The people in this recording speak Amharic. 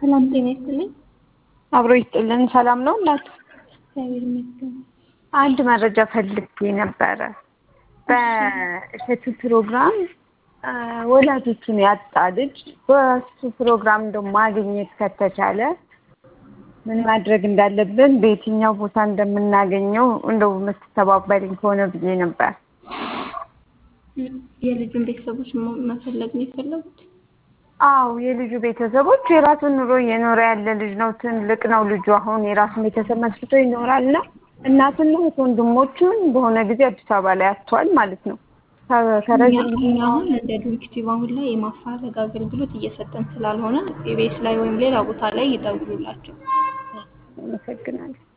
ሰላም ጤና ይስጥልኝ። አብሮ ይስጥልን። ሰላም ነው እናት? እግዚአብሔር ይመስገን። አንድ መረጃ ፈልጌ ነበረ። በእሸቱ ፕሮግራም ወላጆቹን ያጣ ልጅ በሱ ፕሮግራም እንደው ማግኘት ከተቻለ ምን ማድረግ እንዳለብን በየትኛው ቦታ እንደምናገኘው እንደው የምትተባበሪኝ ከሆነ ብዬ ነበር። የልጁን ቤተሰቦች መፈለግ ነው የፈለጉት? አዎ የልጁ ቤተሰቦች የራሱን ኑሮ እየኖረ ያለ ልጅ ነው። ትልቅ ነው ልጁ። አሁን የራሱን ቤተሰብ መስርቶ ይኖራል እና እናትና ወንድሞቹን በሆነ ጊዜ አዲስ አበባ ላይ አጥቷል ማለት ነው። ከረጅም ጊዜ እኛ አሁን እንደ ዶክቲቭ አሁን ላይ የማፋለግ አገልግሎት እየሰጠን ስላልሆነ ኢቢኤስ ላይ ወይም ሌላ ቦታ ላይ ይደውሉላቸው። አመሰግናለሁ።